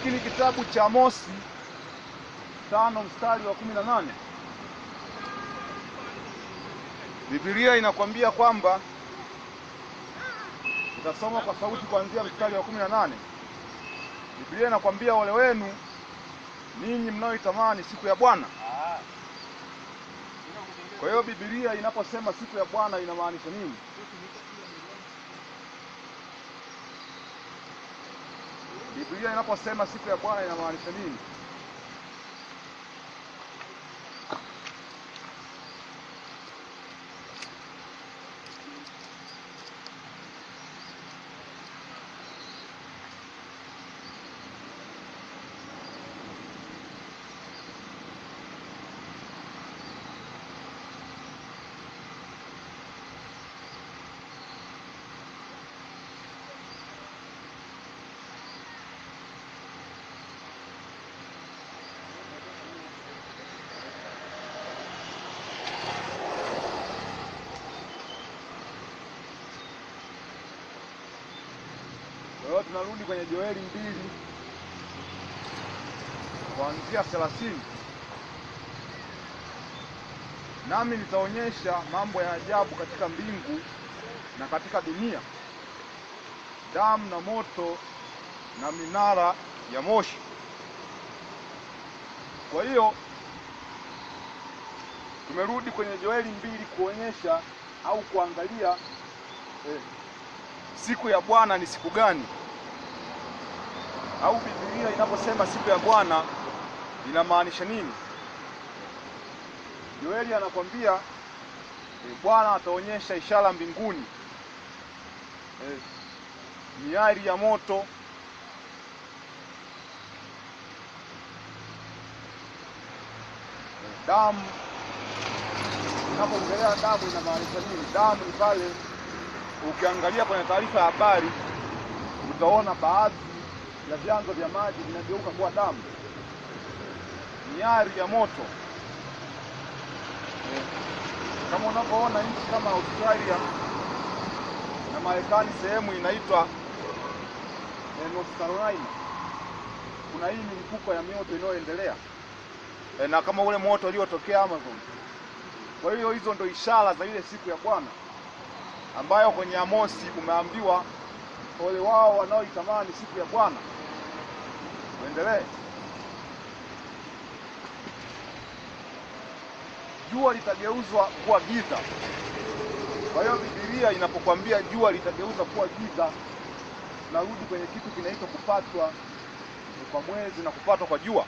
lakini kitabu cha Amosi tano mstari wa kumi na nane Biblia inakwambia kwamba utasoma kwa sauti kuanzia mstari wa kumi na nane Biblia inakwambia ole wenu ninyi mnaoitamani siku ya Bwana. Kwa hiyo Biblia inaposema siku ya Bwana inamaanisha nini? Biblia inaposema siku ya Bwana inamaanisha nini? Kwa hiyo tunarudi kwenye Joeli mbili kuanzia thelathini. Nami nitaonyesha mambo ya ajabu katika mbingu na katika dunia, damu na moto na minara ya moshi. Kwa hiyo tumerudi kwenye Joeli mbili kuonyesha au kuangalia eh, siku ya Bwana ni siku gani, au Biblia inaposema siku ya Bwana inamaanisha nini? Yoeli anakwambia e, Bwana ataonyesha ishara mbinguni, e, miali ya moto e, damu. Inapoongelea damu inamaanisha nini? Damu ni pale ukiangalia kwenye taarifa ya habari utaona baadhi ya vyanzo vya maji vinageuka kuwa damu. Miali ya moto eh, kama unavyoona nchi kama Australia na Marekani, sehemu inaitwa eh, North Carolina, kuna hii milipuko ya mioto inayoendelea eh, na kama ule moto uliotokea Amazon. Kwa hiyo hizo ndo ishara za ile siku ya Bwana ambayo kwenye Amosi umeambiwa ole wao wanaoitamani siku ya Bwana. Uendelee. Jua litageuzwa kuwa giza. Kwa hiyo Biblia inapokuambia jua litageuza kuwa giza, narudi kwenye kitu kinaitwa kupatwa kwa mwezi na kupatwa kwa jua,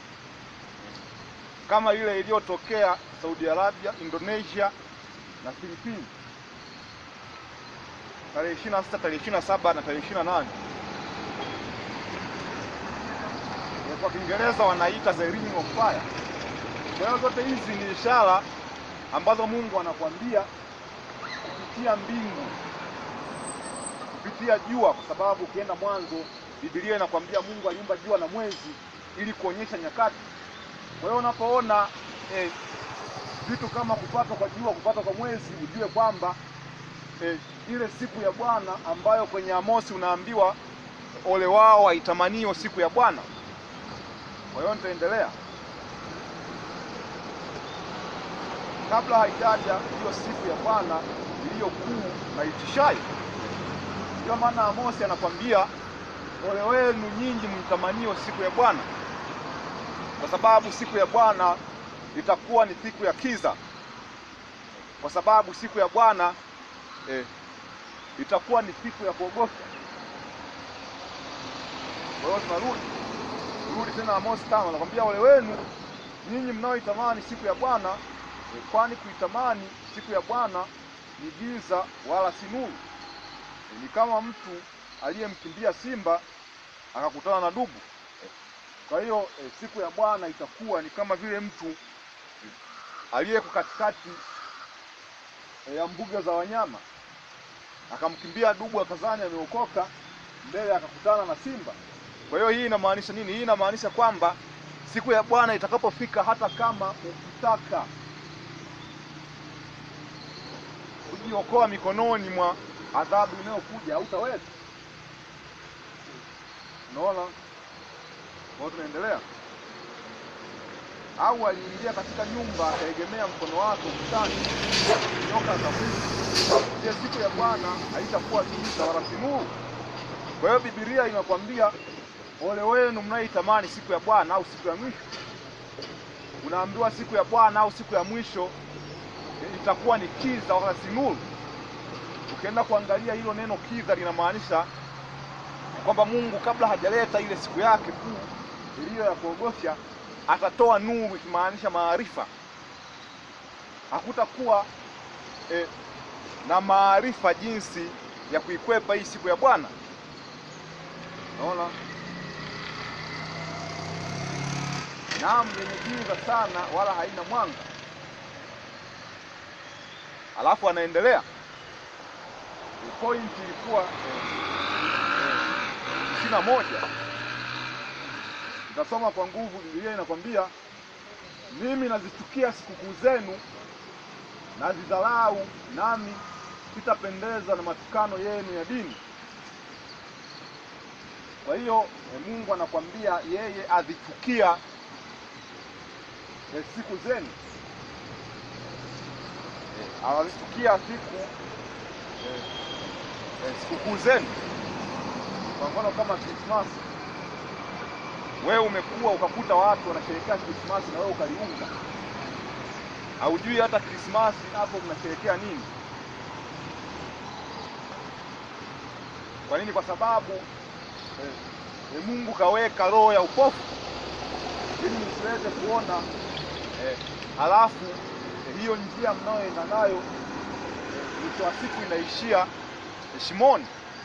kama ile iliyotokea Saudi Arabia, Indonesia na Filipini tarehe 26, tarehe 27 na tarehe 28. Kwa Kiingereza wanaita the ring of fire. Kwa hiyo zote hizi ni ishara ambazo Mungu anakuambia kupitia mbingu, kupitia jua, kwa sababu ukienda Mwanzo Biblia inakwambia Mungu aliumba jua na mwezi ili kuonyesha nyakati. Kwa hiyo unapoona eh, vitu kama kupatwa kwa jua, kupatwa kwa mwezi, ujue kwamba eh, ile siku ya Bwana ambayo kwenye Amosi unaambiwa ole wao waitamanio siku ya Bwana. Kwa hiyo nitaendelea kabla haijaja hiyo siku ya Bwana iliyo kuu na itishayo. Ndio maana Amosi anakwambia ole wenu nyinyi mtamanio siku ya Bwana, kwa sababu siku ya Bwana itakuwa ni siku ya kiza, kwa sababu siku ya Bwana eh, itakuwa ni siku ya kuogofya. Kwa hiyo tunarudi rudi tena Amosi tano, anakwambia ole wenu nyinyi mnaoitamani siku ya Bwana, eh, kwani kuitamani siku ya Bwana ni giza wala si nuru. Eh, ni kama mtu aliyemkimbia simba akakutana na dubu. Eh, Kwa hiyo eh, siku ya Bwana itakuwa ni kama vile mtu eh, aliyeko katikati eh, ya mbuga za wanyama akamkimbia dubu akazani ameokoka, mbele akakutana na simba. Kwa hiyo hii inamaanisha nini? Hii inamaanisha kwamba siku ya Bwana itakapofika, hata kama ukitaka kujiokoa mikononi mwa adhabu inayokuja hautaweza. Unaona? Kwa hiyo tunaendelea. Au aliingia katika nyumba akaegemea mkono wake ukutani, nyoka akamwingia. Je, siku ya Bwana haitakuwa giza wala si nuru? Kwa hiyo Biblia inakwambia ole wenu mnaitamani siku ya Bwana au siku ya mwisho. Unaambiwa siku ya Bwana au siku ya mwisho itakuwa ni kiza wala si nuru. Ukienda kuangalia hilo neno kiza linamaanisha kwamba Mungu kabla hajaleta ile siku yake kuu iliyo ya kuogofya atatoa nuru, ikimaanisha maarifa. Hakutakuwa eh, na maarifa jinsi ya kuikwepa hii siku ya Bwana. Naona naam, yenye giza sana, wala haina mwanga. Alafu anaendelea point ilikuwa ishirini na moja. Nitasoma kwa nguvu. Biblia inakwambia mimi nazichukia sikukuu zenu, nazidharau, nami sitapendeza na matukano yenu ya dini. Kwa hiyo Mungu anakwambia yeye azichukia e, siku zenu, e, anazichukia siku e, e, sikukuu zenu. Kwa mfano kama Krismasi, wewe umekuwa ukakuta watu wanasherehekea Krismasi na wewe ukaliunga, haujui hata Krismasi hapo mnasherehekea nini. Kwa nini? Kwa sababu eh, eh, Mungu kaweka roho ya upofu ili msiweze kuona eh, halafu eh, hiyo njia mnayoenda nayo eh, mwisho wa siku inaishia eh, shimoni.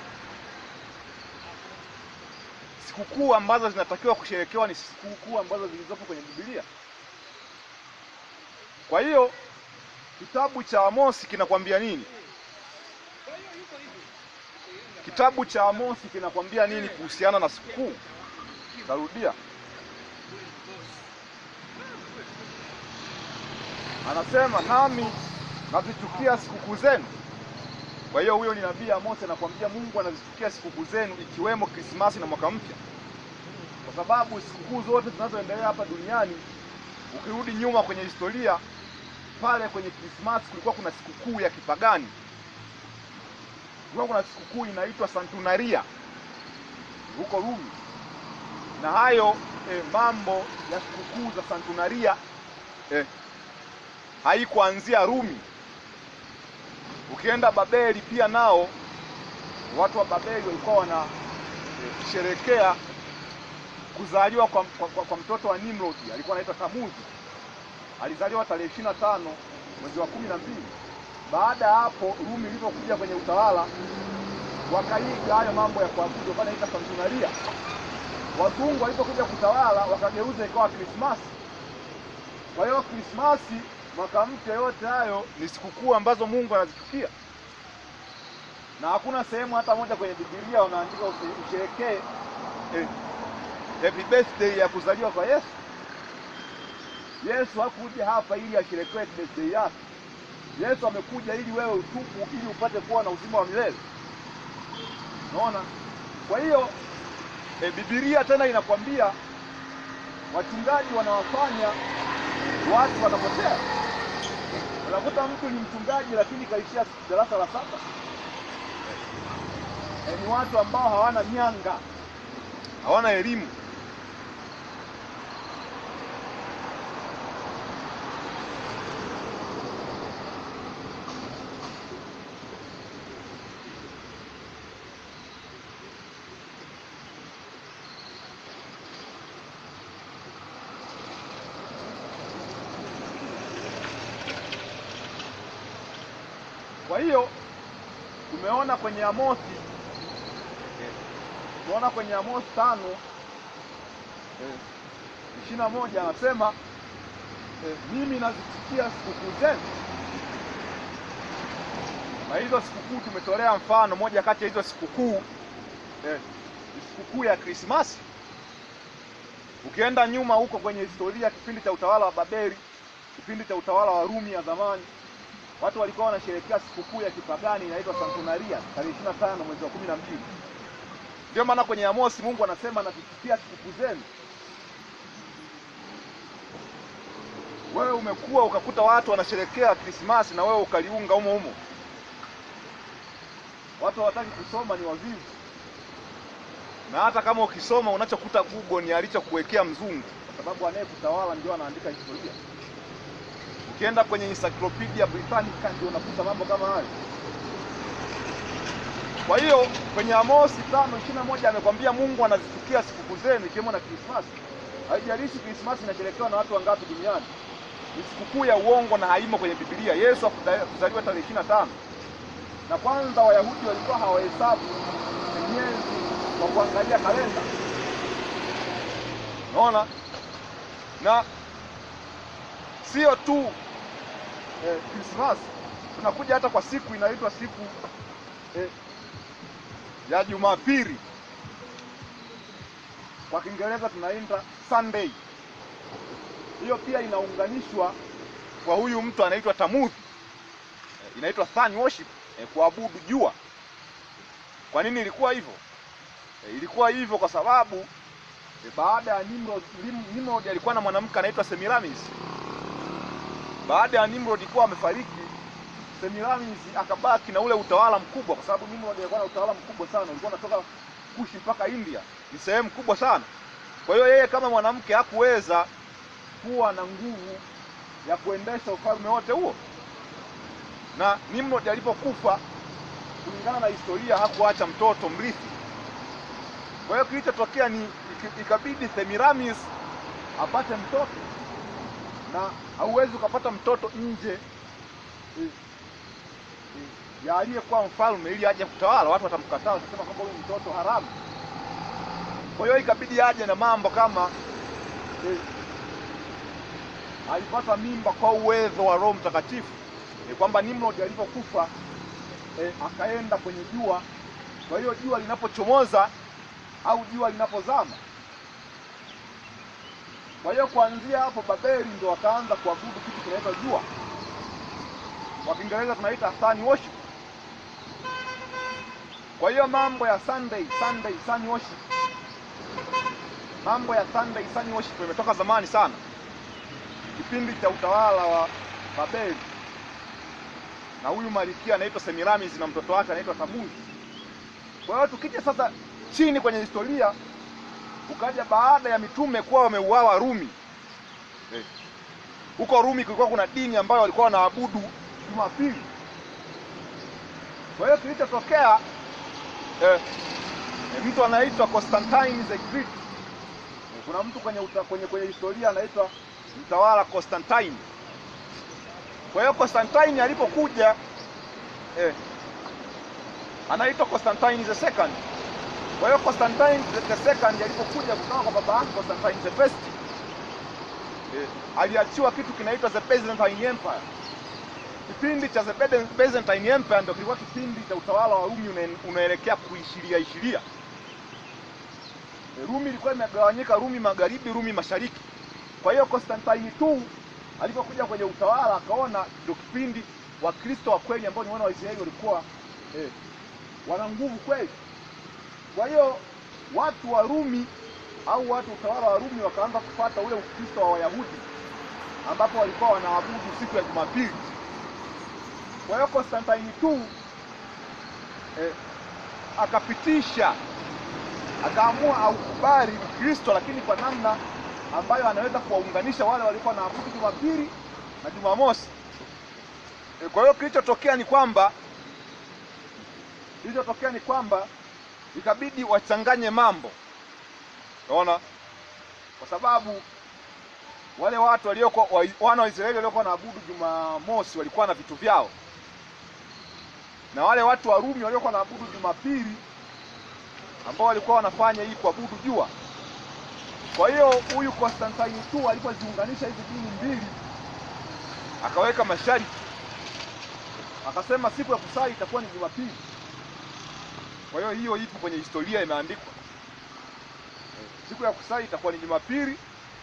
Sikukuu ambazo zinatakiwa kusherekewa ni sikukuu ambazo zilizopo kwenye Biblia. Kwa hiyo kitabu cha Amosi kinakwambia nini? Kitabu cha Amosi kinakwambia nini kuhusiana na sikukuu? Tarudia, anasema nami nazichukia sikukuu zenu. Kwa hiyo huyo ni nabii Amosi anakwambia Mungu anazichukia sikukuu zenu, ikiwemo Krismasi na mwaka mpya, kwa sababu sikukuu zote zinazoendelea hapa duniani, ukirudi nyuma kwenye historia, pale kwenye Krismasi kulikuwa kuna sikukuu ya kipagani kulikuwa kuna sikukuu inaitwa Santunaria huko Rumi, na hayo eh, mambo ya sikukuu za Santunaria eh, haikuanzia Rumi. Ukienda Babeli pia nao watu wa Babeli walikuwa wanasherekea eh, kuzaliwa kwa, kwa, kwa, kwa mtoto wa Nimrod alikuwa anaitwa Tamuzi. Alizaliwa tarehe ishirini na tano mwezi wa kumi na mbili. Baada ya hapo Rumi ilipokuja kwenye utawala wakaiga hayo mambo ya kuabudu wanaita Santunaria. Wazungu walipokuja kutawala wakageuza ikawa Krismasi. Kwa hiyo Krismasi, mwaka mpya, yote hayo ni sikukuu ambazo Mungu anazichukia, na hakuna sehemu hata moja kwenye Biblia wanaandika usherekee eh, happy birthday ya kuzaliwa kwa Yesu. Yesu hakuja hapa ili asherekee birthday yake. Yesu amekuja ili wewe utubu ili upate kuwa na uzima wa milele. Unaona? Kwa hiyo e, Biblia tena inakwambia wachungaji wanawafanya watu wanapotea. Unakuta mtu ni mchungaji lakini kaishia darasa la saba. E, ni watu ambao hawana mianga, hawana elimu. Kwa hiyo tumeona kwenye Amosi tumeona kwenye Amosi tano ishirini na moja anasema eh, mimi nazichukia sikukuu zenu. Na hizo sikukuu tumetolea mfano moja kati ya hizo sikukuu eh, ni sikukuu ya Krismasi. Ukienda nyuma huko kwenye historia, kipindi cha utawala wa Babeli, kipindi cha utawala wa Rumi ya zamani watu walikuwa wanasherehekea sikukuu ya kipagani inaitwa Santunaria tarehe ishirini na tano mwezi wa kumi na mbili. Ndio maana kwenye Amosi Mungu anasema nazichukia sikukuu zenu. wewe umekuwa ukakuta watu wanasherekea Krismasi na wewe ukaliunga humo humo. Watu hawataki kusoma, ni wavivu, na hata kama ukisoma unachokuta Google ni alichokuwekea mzungu, kwa sababu anayekutawala ndio anaandika historia. Ukienda kwenye Encyclopedia Britannica ndio unakuta mambo kama hayo. Kwa hiyo kwenye Amosi tano ishirini na moja amekwambia Mungu anazichukia sikukuu zenu ikiwemo na Krismasi. Haijalishi Krismasi inasherekewa na watu wangapi duniani, ni sikukuu ya uongo na haimo kwenye Biblia. Yesu hakuzaliwa tarehe ishirini na tano na kwanza Wayahudi walikuwa hawahesabu miezi kwa kuangalia kalenda, unaona, na sio tu Krismasi eh, tunakuja hata kwa siku inaitwa siku eh, ya Jumapili kwa Kiingereza tunaita Sunday. Hiyo pia inaunganishwa kwa huyu mtu anaitwa Tamuthi, eh, inaitwa sun worship, eh, kuabudu jua. Kwa nini ilikuwa hivyo? Eh, ilikuwa hivyo kwa sababu eh, baada ya Nimrod, Nimrod alikuwa na mwanamke anaitwa Semiramis. Baada ya Nimrod kuwa amefariki Semiramis akabaki na ule utawala mkubwa, kwa sababu Nimrod alikuwa na utawala mkubwa sana, ulikuwa unatoka Kushi mpaka India, ni sehemu kubwa sana. Kwa hiyo yeye kama mwanamke hakuweza kuwa na nguvu ya kuendesha ufalme wote huo, na Nimrod alipokufa, kulingana na historia, hakuacha mtoto mrithi. Kwa hiyo kilichotokea ni ikabidi Semiramis apate mtoto, na hauwezi ukapata mtoto nje ya aliyekuwa mfalme ili aje kutawala. Watu watamkataa, watasema kwamba huyu mtoto haramu. Kwa hiyo ikabidi aje na mambo kama eh, alipata mimba kwa uwezo wa Roho Mtakatifu eh, kwamba Nimrod alipokufa eh, akaenda kwenye jua. Kwa hiyo jua linapochomoza au jua linapozama, kwa hiyo kuanzia hapo Babeli ndio wakaanza kuabudu kitu kinaitwa jua, kwa Kiingereza tunaita sun worship. Kwa hiyo mambo ya Sunday Sunday sun worship, mambo ya Sunday sun worship imetoka zamani sana, kipindi cha utawala wa Babeli, na huyu malkia anaitwa Semiramis na mtoto wake anaitwa Tamuzi. Kwa hiyo tukija sasa chini kwenye historia, ukaja baada ya mitume kuwa wameuawa Rumi, huko eh, Rumi kulikuwa kuna dini ambayo walikuwa wanaabudu Jumapili. Kwa hiyo kilichotokea eh, mtu anaitwa Constantine the Great. Kuna mtu kwenye, uta, kwenye kwenye historia anaitwa mtawala Constantine. Kwa hiyo Constantine alipokuja eh, anaitwa Constantine the second. Kwa hiyo Constantine the second alipokuja kutoka kwa baba yake Constantine the first eh, aliachiwa kitu kinaitwa the Byzantine Empire. Kipindi cha the Byzantine Empire ndio kilikuwa kipindi cha utawala wa Rumi unaelekea kuishiria ishiria. Rumi ilikuwa imegawanyika, Rumi magharibi, Rumi mashariki. Kwa hiyo Constantine tu alipokuja kwenye utawala akaona ndio kipindi Wakristo wa kweli ambao ni wana wa Israeli walikuwa eh, wana nguvu kweli. Kwa hiyo watu wa Rumi au watu utawala wa Rumi wakaanza kufuata ule Ukristo wa Wayahudi ambapo walikuwa wanaabudu siku ya Jumapili. Kwa hiyo Constantine tu eh, akapitisha akaamua aukubali Ukristo, lakini kwa namna ambayo anaweza kuwaunganisha wale walikuwa wanaabudu Jumapili na Jumamosi. E, kwa hiyo kilichotokea ni kwamba kilichotokea ni kwamba ikabidi wachanganye mambo, unaona, kwa sababu wale watu waliokuwa wana wa Israeli waliokuwa wanaabudu Jumamosi walikuwa na vitu vyao, na wale watu wa Rumi waliokuwa wanaabudu Jumapili ambao walikuwa wanafanya hii kuabudu jua. Kwa hiyo huyu Constantine tu alipoziunganisha hizi dini mbili, akaweka masharti, akasema siku ya kusali itakuwa ni Jumapili. Kwa hiyo hiyo ipo kwenye historia, imeandikwa siku ya kusali itakuwa ni Jumapili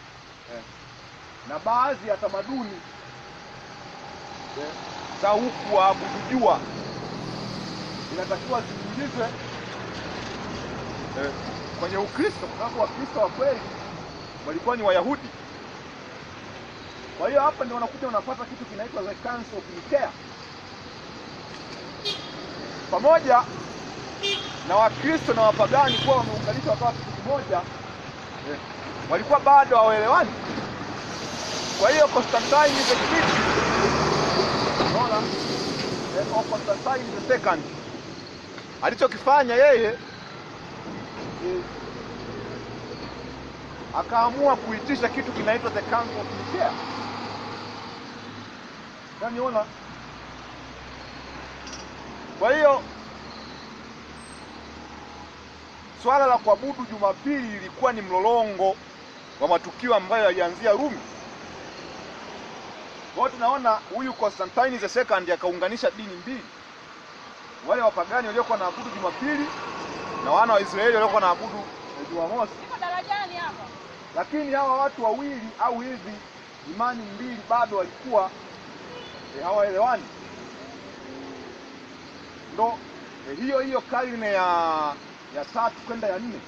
na baadhi ya tamaduni za huku waabudu jua inatakiwa ziingizwe eh, kwenye Ukristo kwa sababu Wakristo wa kweli walikuwa ni Wayahudi. Kwa hiyo hapa ndio unakuja unapata kitu kinaitwa the Council of Nicaea, pamoja na Wakristo na wapagani kuwa wameunganishwa wakawa kitu kimoja eh, walikuwa bado hawaelewani. Kwa hiyo Constantine the Great, unaona eh, or Constantine the second alichokifanya yeye eh, akaamua kuitisha kitu kinaitwa the Council of Nicaea. Unaniona? Kwa hiyo swala la kuabudu Jumapili ilikuwa ni mlolongo wa matukio ambayo yalianzia Rumi. Kwa hiyo tunaona huyu Constantine the second akaunganisha dini mbili, wale wapagani waliokuwa naabudu Jumapili na wana wa Israeli waliokuwa naabudu eh, Jumamosi. Niko darajani hapa. Lakini hawa watu wawili au hizi imani mbili bado walikuwa eh, hawaelewani. Ndo eh, hiyo hiyo karne ya ya tatu kwenda ya nne,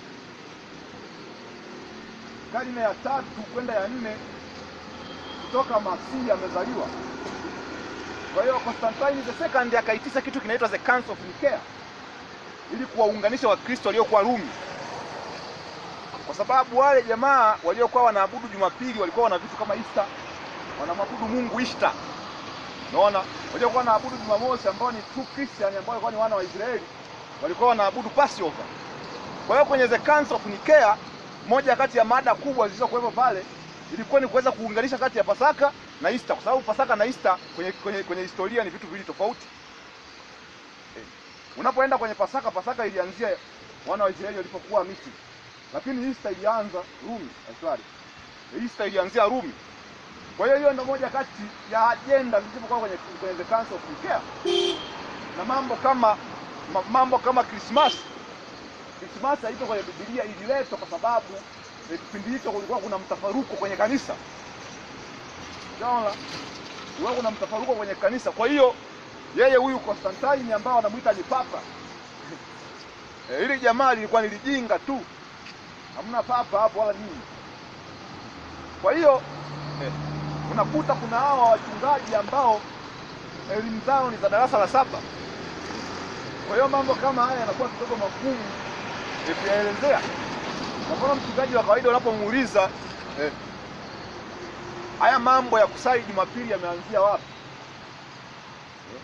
karne ya tatu kwenda ya nne kutoka Masihi amezaliwa. Kwa hiyo Constantine the second akaitisha kitu kinaitwa the Council of Nicaea ili kuwaunganisha Wakristo waliokuwa Rumi kwa sababu wale jamaa waliokuwa wanaabudu Jumapili walikuwa wana vitu kama Easter, wanamwabudu Mungu Easter. Unaona, waliokuwa wanaabudu Jumamosi ambao ni true Christian ambao walikuwa ni wana wa Israeli walikuwa wanaabudu Passover. Kwa hiyo kwenye the Council of Nicaea, moja kati ya mada kubwa zilizokuwepo pale ilikuwa ni kuweza kuunganisha kati ya Pasaka na Easter, kwa sababu Pasaka na Easter kwenye, kwenye, kwenye historia ni vitu viwili tofauti. Eh, unapoenda kwenye Pasaka, Pasaka ilianzia wana wa Israeli walipokuwa Misri lakini Easter ilianza Rumi. eh, Sorry, Easter ilianzia Rumi. Kwa hiyo hiyo ndio moja kati ya ajenda zilizokuwa kwenye, kwenye the Council of Nicaea na mambo kama ma, mambo kama Christmas. Christmas haipo kwenye Biblia, ililetwa kwa sababu eh, kipindi hicho kulikuwa kuna mtafaruko kwenye kanisa. Unaona, kulikuwa kuna mtafaruko kwenye kanisa. Kwa hiyo yeye huyu Constantine ambao wanamuita ni papa eh, hili jamaa lilikuwa nilijinga tu hamna papa hapo wala nini. Kwa hiyo eh, unakuta kuna hawa wachungaji ambao elimu zao ni za darasa la saba. Kwa hiyo mambo kama haya yanakuwa kidogo magumu eh, kuyaelezea. Kwa mfano mchungaji wa kawaida unapomuuliza eh, haya mambo ya kusali Jumapili yameanzia wapi? Eh,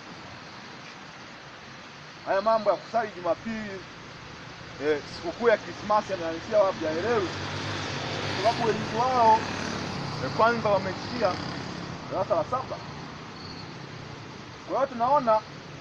haya mambo ya kusali Jumapili eh, sikukuu ya Krismasi yameanzia wapi? Haelewi, kwa sababu elimu wao eh, kwanza wameishia darasa la saba. Kwa hiyo tunaona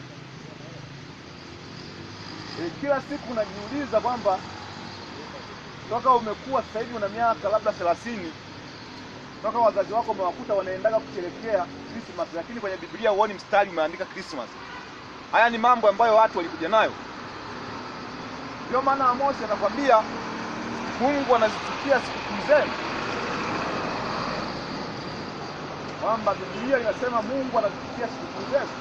eh, kila siku unajiuliza kwamba toka umekuwa sasa hivi una miaka labda thelathini toka wazazi wako umewakuta wanaendaga kusherekea Christmas, lakini kwenye Biblia huoni mstari umeandika Christmas. Haya ni mambo ambayo watu walikuja nayo. Ndio maana Amosi anakwambia Mungu anazichukia sikukuu zenu, kwamba Biblia inasema Mungu anazichukia sikukuu zenu.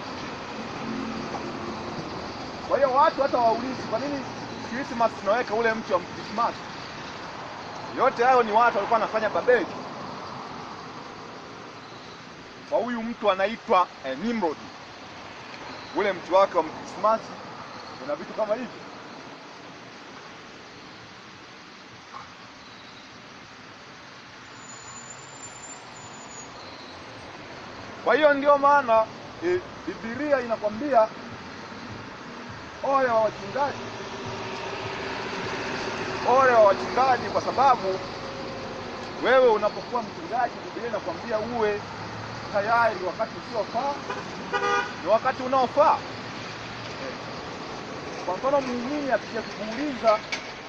Kwa hiyo watu hata waulizi kwa nini Christmas tunaweka ule mti wa Christmas. Yote hayo ni watu walikuwa wanafanya Babeli kwa huyu mtu anaitwa eh, Nimrod. Ule mti wake wa Krismasi una vitu kama hivi. Kwa hiyo ndio maana e, Biblia inakwambia ole wa wachungaji, ole wa wachungaji, kwa sababu wewe unapokuwa mchungaji, Biblia inakwambia uwe tayari wakati usiofaa ni wakati unaofaa. Eh, Kwa mfano muumini akija kukuuliza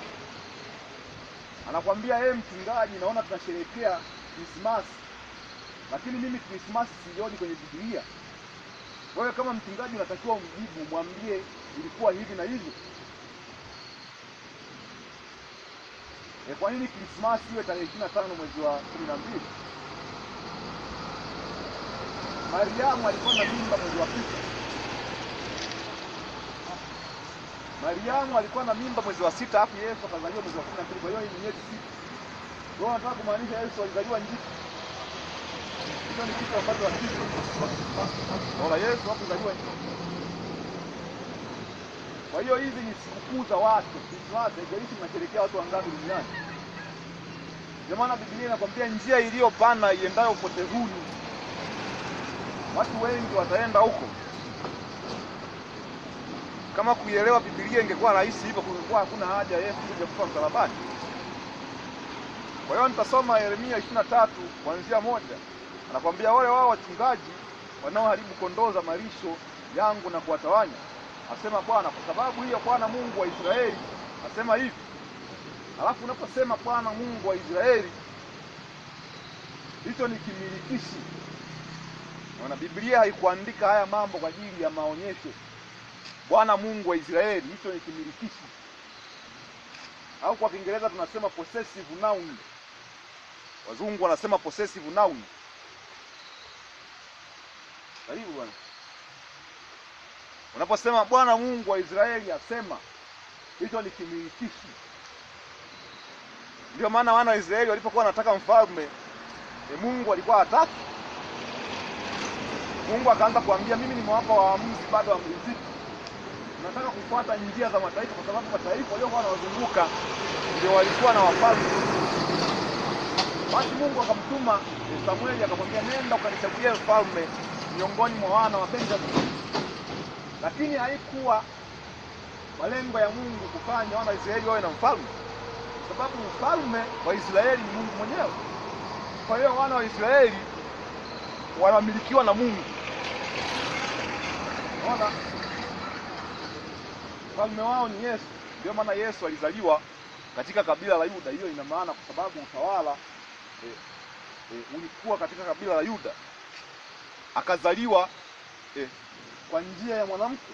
anakwambia yeye, mchungaji, naona tunasherehekea Krismasi lakini mimi Krismasi sioni kwenye Biblia. Wewe kama mchungaji unatakiwa umjibu, mwambie ilikuwa hivi na hivi. E, kwa nini Krismasi iwe tarehe ishirini na tano mwezi wa kumi na mbili? Mariamu alikuwa na mimba mwezi wa sita. Mariamu alikuwa na mimba mwezi wa sita, alafu Yesu akazaliwa mwezi wa kumi na mbili. Kwa hiyo hii ni miezi sita. Wewe unataka kumaanisha Yesu alizaliwa njiti? hicho ni kitu ambacho hakipo. Naona Yesu hakuzaliwa nje. Kwa hiyo hizi ni sikukuu za watu, Krismasi, haijalishi mnasherehekea watu wangapi duniani. Ndio maana Biblia inakwambia njia iliyopana iendayo upotevuni, watu wengi wataenda huko. Kama kuielewa Biblia ingekuwa rahisi hivyo, kungekuwa hakuna haja ya Yesu kuja kufa msalabani. Kwa hiyo nitasoma Yeremia ishirini na tatu kuanzia moja. Anakwambia wale wao wachungaji wanaoharibu kondoo za malisho yangu na kuwatawanya, asema Bwana, kwa sababu hiyo Bwana Mungu wa Israeli asema hivi. Alafu unaposema Bwana Mungu wa Israeli, hicho ni kimilikishi. Naona Biblia haikuandika haya mambo kwa ajili ya maonyesho. Bwana Mungu wa Israeli, hicho ni kimilikishi, au kwa Kiingereza tunasema possessive noun. Wazungu wanasema possessive noun. Karibu bwana. Unaposema Bwana Mungu wa Israeli asema, hicho ni kimilikishi. Ndio maana wana wa Israeli walipokuwa wanataka mfalme e, Mungu alikuwa hataki. Mungu akaanza kuambia, mimi nimewapa waamuzi bado hamridhiki, nataka kufuata njia za mataifa, kwa sababu mataifa waliokuwa wanawazunguka ndio walikuwa na wafalme. Basi Mungu akamtuma e, Samueli akamwambia, nenda ukanichagulie mfalme miongoni mwa wana wa Benjamini. Lakini haikuwa malengo ya Mungu kufanya wana wa Israeli wawe na mfalme kwa sababu mfalme wa Israeli ni Mungu mwenyewe. Kwa hiyo wana wa Israeli wanamilikiwa na Mungu. Unaona, mfalme wao ni Yesu. Ndio maana Yesu alizaliwa katika kabila la Yuda. Hiyo ina maana kwa sababu utawala e, e, ulikuwa katika kabila la Yuda, akazaliwa e, kwa njia ya mwanamke.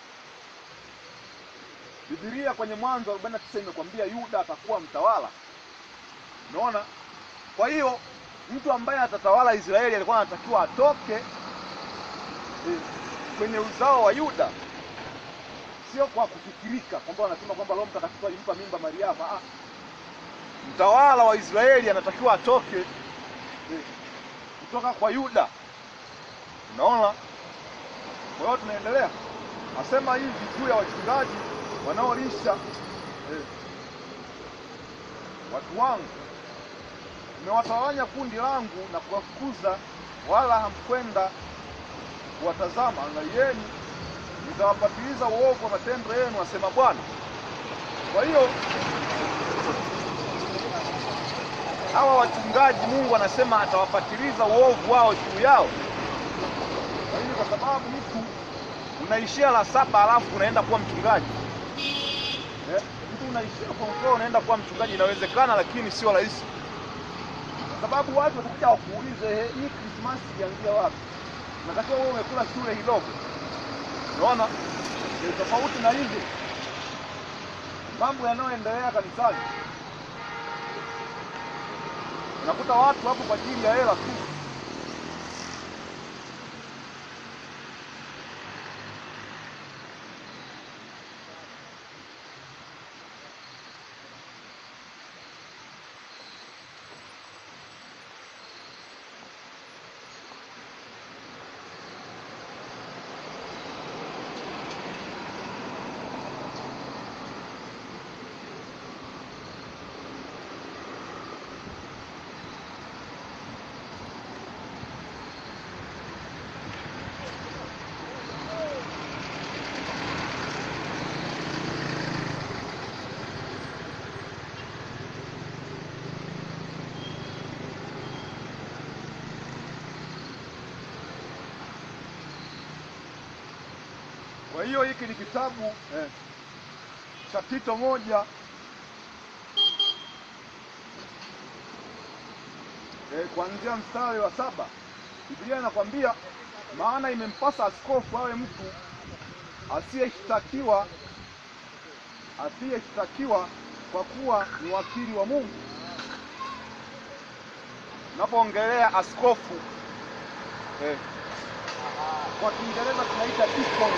Biblia kwenye Mwanzo 49 imekwambia Yuda atakuwa mtawala. Unaona? Kwa hiyo mtu ambaye atatawala Israeli alikuwa anatakiwa atoke eh, kwenye uzao wa Yuda, sio kwa kufikirika kwamba wanasema kwamba Roho Mtakatifu alimpa mimba Mariamu. Ah, mtawala wa Israeli anatakiwa atoke eh, kutoka kwa Yuda. Unaona? Kwa hiyo tunaendelea, asema hivi juu ya wachungaji wanaolisha eh, watu wangu, nimewatawanya kundi langu na kuwafukuza, wala hamkwenda kuwatazama. Angalieni, nitawapatiliza uovu wa matendo yenu, asema Bwana. Kwa hiyo hawa wachungaji, Mungu anasema atawapatiliza uovu wao juu yao. Kwa hiyo kwa sababu mtu unaishia la saba alafu unaenda kuwa mchungaji Eh, mtu unaishia form four unaenda kuwa mchungaji, inawezekana, lakini sio rahisi, kwa sababu watu watakuja wakuulize, "Eh, hii Krismasi ilianzia wapi? Natakiwa wewe umekula shule kidogo. Unaona, ni tofauti na hivyo mambo yanayoendelea kanisani. Unakuta watu hapo kwa ajili ya hela tu. Kwa hiyo hiki ni kitabu eh, cha Tito moja eh, kuanzia mstari wa saba Biblia inakwambia maana imempasa askofu awe mtu asiyeshtakiwa asiyeshtakiwa kwa kuwa ni wakili wa Mungu. Unapoongelea askofu eh, kwa Kiingereza tunaita deacon.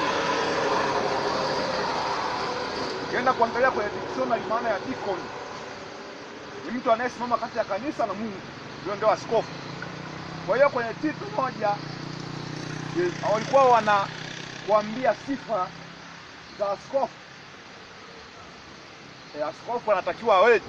Ukienda kuangalia kwenye dictionary, maana ya deacon ni mtu anayesimama kati ya kanisa na Mungu, huyo ndio askofu. Kwa hiyo kwenye Tito moja eh, walikuwa wanakuambia sifa za askofu. Eh, askofu anatakiwa aweje?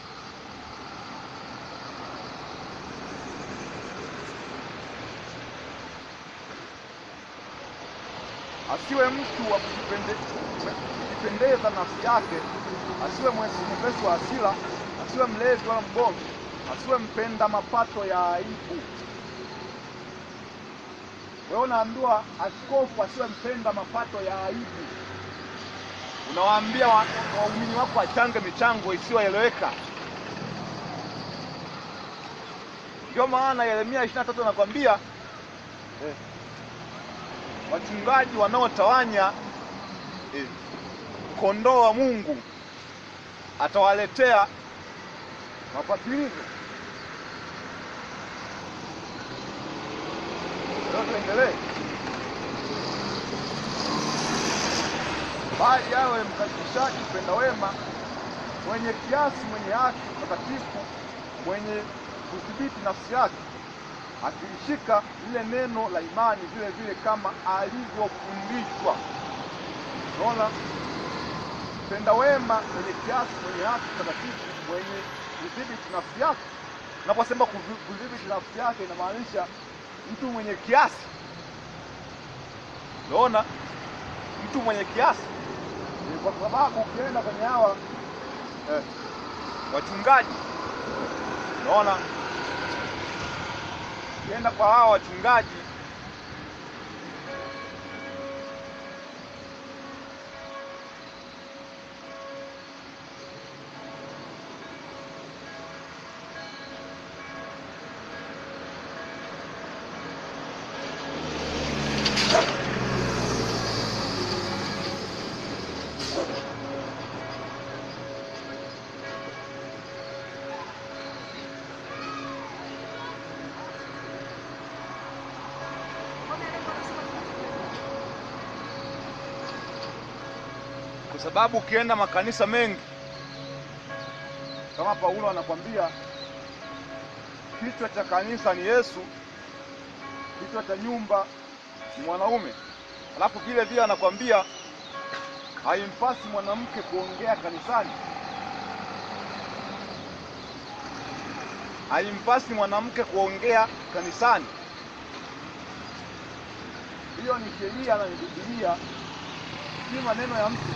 asiwe mtu wa kujipende- kujipendeza nafsi yake, asiwe mwesi- mwepesi wa hasira, asiwe mlevi wala mgomvi, asiwe mpenda mapato ya aibu. Wewe unaambiwa askofu asiwe mpenda mapato ya aibu, unawaambia wa- waumini wako wachange michango isiyoeleweka. Ndio maana Yeremia 23 anakwambia eh, wachungaji wanaotawanya eh, kondoo wa Mungu atawaletea mapatilizo. Leo tuendelee. Bali awe mkaribishaji, mpenda wema, mwenye kiasi, mwenye haki, mtakatifu, mwenye kudhibiti nafsi yake akilishika lile neno la imani vile vile kama alivyofundishwa. Unaona, mpenda wema, mwenye kiasi, mwenye haki, mtakatifu, mwenye kudhibiti nafsi yake. Unaposema kuvi- kudhibiti nafsi yake, inamaanisha mtu mwenye kiasi. Unaona, mtu mwenye kiasi, Ni kwa sababu ukienda kwenye hawa eh, wachungaji, unaona ukienda kwa hawa wachungaji kwa sababu ukienda makanisa mengi kama Paulo anakwambia kichwa cha kanisa ni Yesu, kichwa cha nyumba ni mwanaume. Alafu vile vile anakwambia haimpasi mwanamke kuongea kanisani, haimpasi mwanamke kuongea kanisani. Hiyo ni sheria na ni Biblia, si maneno ya mtu.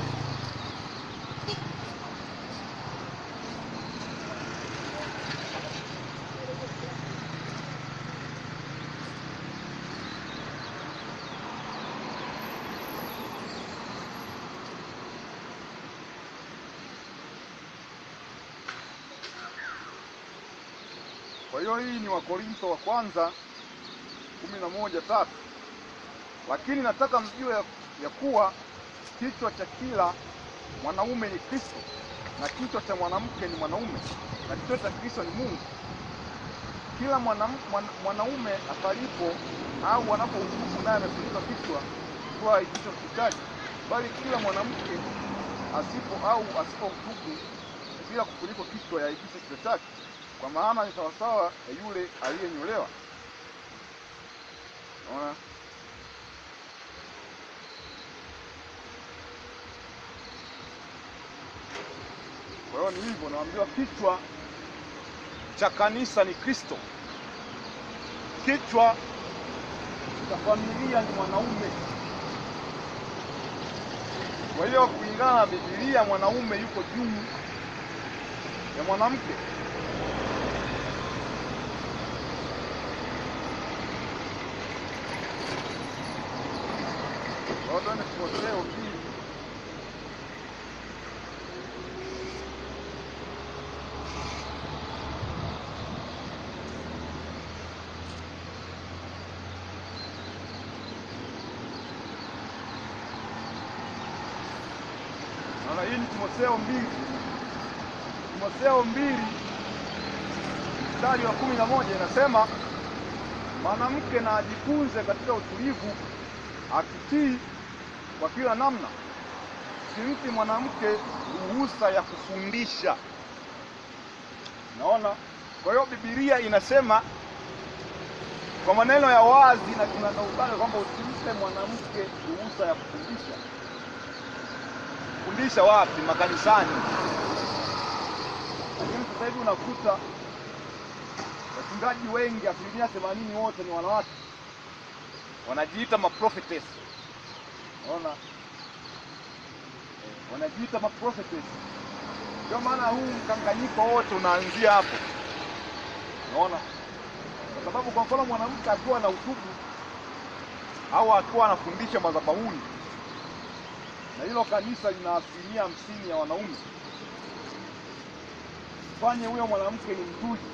Kwa hiyo hii ni Wakorintho wa kwanza kumi na moja tatu. Lakini nataka mjue ya, ya kuwa kichwa cha kila mwanaume ni Kristo na kichwa cha mwanamke ni mwanaume na kichwa cha Kristo ni Mungu. Kila mwanam, mwana, mwanaume atalipo au anapohutubu naye amefunika kichwa kwa kichwa kichaji, bali kila mwanamke asipo au asipohutubu bila kufunikwa kichwa yaibishe kichwa chake, kwa maana ni sawasawa ya yule aliyenyolewa. Unaona? Kwa hiyo ni hivyo, naambiwa kichwa cha kanisa ni Kristo, kichwa cha familia ni mwanaume. Kwa hiyo kulingana na Biblia, mwanaume yuko juu ya mwanamke. Kwa hiyo twende Timotheo pili Naona hii ni Timotheo mbili, Timotheo mbili mstari wa kumi na moja inasema mwanamke na ajifunze katika utulivu, akitii kwa kila namna, simpi mwanamke ruhusa ya kufundisha. Naona, kwa hiyo Biblia inasema kwa maneno ya wazi na kinagaubaga kwamba usimpe mwanamke ruhusa ya kufundisha. Kufundisha wapi? Makanisani. Lakini sasa hivi unakuta wachungaji wengi, asilimia themanini wote ni wanawake, wanajiita maprophetess. Unaona, eh, wanajiita maprophetess. Ndio maana huu mkanganyiko wote unaanzia hapo, unaona kwa sababu kwa mfano mwanamke akiwa na utubu au akiwa anafundisha madhabahuni na hilo kanisa lina asilimia hamsini ya wanaume, fanye huyo mwanamke ni mtuji,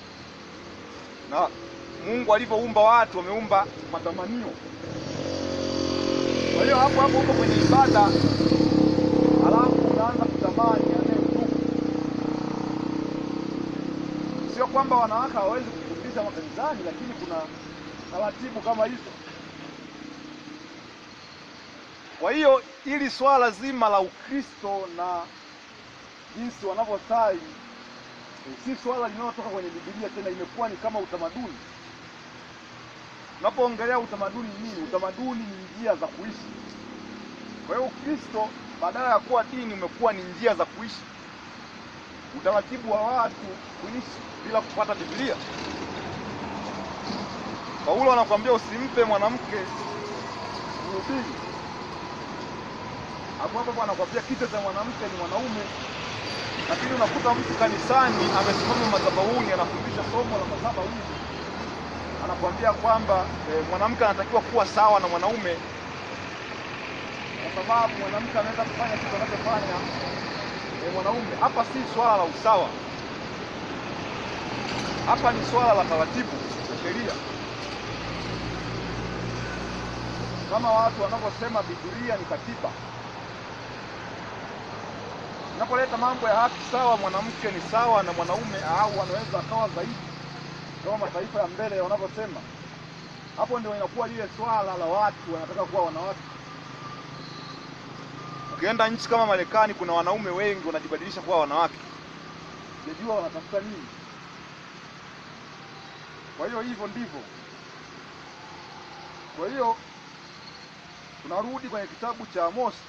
na Mungu alivyoumba watu ameumba matamanio. Kwa hiyo hapo hapo uko kwenye ibada, halafu unaanza kutamani anayemtubu. Sio kwamba wanawake hawawezi kufundisha makanisani, lakini kuna taratibu kama hizo. Kwa hiyo ili swala zima la Ukristo na jinsi wanavyosali eh, si swala linalotoka kwenye Biblia tena, imekuwa ni kama utamaduni. Unapoongelea utamaduni ni nini? Utamaduni ni njia za kuishi. Kwa hiyo Ukristo badala ya kuwa dini umekuwa ni njia za kuishi, utaratibu wa watu kuishi bila kufuata Biblia. Paulo anakuambia usimpe mwanamke mhubiri. Hapo hapo anakuambia kichwa cha mwanamke ni mwanaume, lakini unakuta mtu kanisani amesimama madhabahuni anafundisha somo la madhabahu hivi, anakuambia kwamba eh, mwanamke anatakiwa kuwa sawa na mwanaume kwa sababu mwanamke anaweza kufanya kitu anachofanya eh, mwanaume. Hapa si swala la usawa, hapa ni swala la taratibu na sheria, kama watu wanavyosema Biblia ni katiba. Unapoleta mambo ya haki sawa, mwanamke ni sawa na mwanaume au wanaweza akawa zaidi, kama mataifa ya mbele wanavyosema, hapo ndio inakuwa lile swala la watu wanataka kuwa wanawake. Ukienda nchi kama Marekani, kuna wanaume wengi wanajibadilisha kuwa wanawake, sijajua wanatafuta nini. Kwa hiyo hivyo ndivyo. Kwa hiyo tunarudi kwenye kitabu cha Amosi.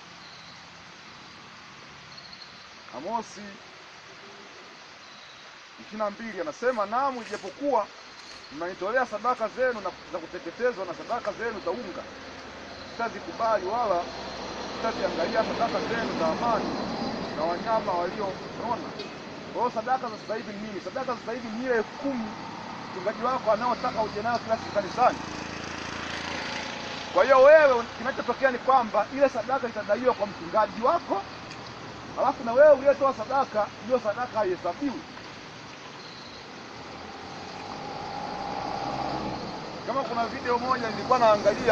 Amosi ishirini na mbili anasema, naam, ijapokuwa mnanitolea sadaka zenu na za kuteketezwa na sadaka zenu za unga, sitazikubali wala sitaziangalia sadaka zenu za amani na wanyama walionona. Kwa hiyo sadaka za sasa hivi ni nini? Sadaka za sasa hivi ni ile elfu kumi mchungaji wako anaotaka uje nayo kila siku kanisani. Kwa hiyo wewe, kinachotokea ni kwamba ile sadaka itadaiwa kwa mchungaji wako, alafu na wewe uliyetoa sadaka, hiyo sadaka haihesabiwi. Kama kuna video moja nilikuwa naangalia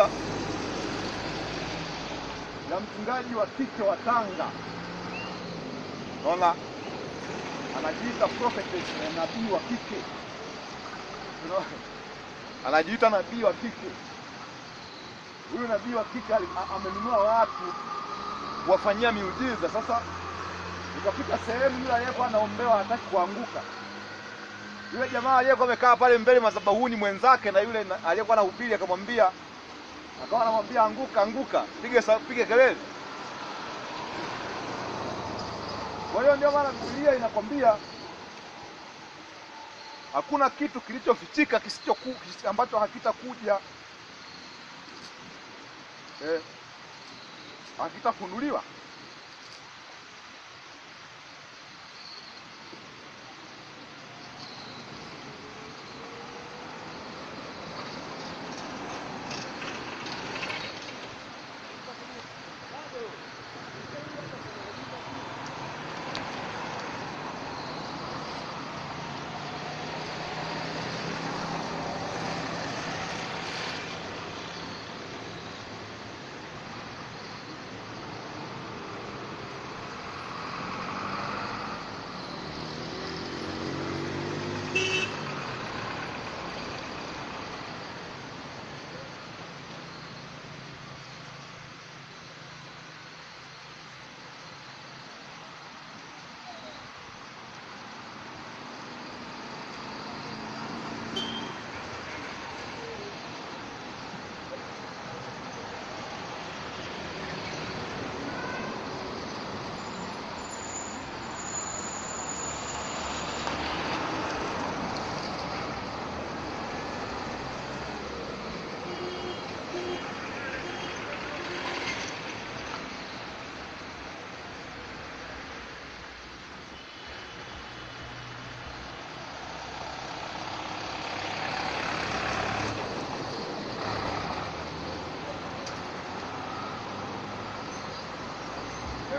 ya mchungaji wa kike wa Tanga, unaona anajiita prophetess na nabii wa kike, unaona anajiita nabii wa kike. Huyu nabii wa kike ali- a- amenunua watu kuwafanyia miujiza. Sasa ikafika sehemu yule aliyekuwa anaombewa hataki kuanguka, yule jamaa aliyekuwa amekaa pale mbele madhabahuni mwenzake na yule na- aliyekuwa anahubiri akamwambia, akawa anamwambia anguka, anguka, piga sa- piga kelele. Kwa hiyo ndio maana Biblia inakwambia hakuna kitu kilichofichika kisichoku kisi- ambacho hakitakuja eh, hakitafunuliwa.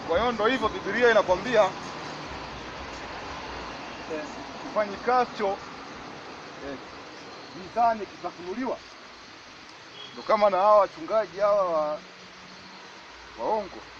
Kwa hiyo ndo hivyo, Biblia inakwambia eh, kifanyikacho eh, gizani kitafunuliwa. Ndo kama na hawa wachungaji hawa wa waongo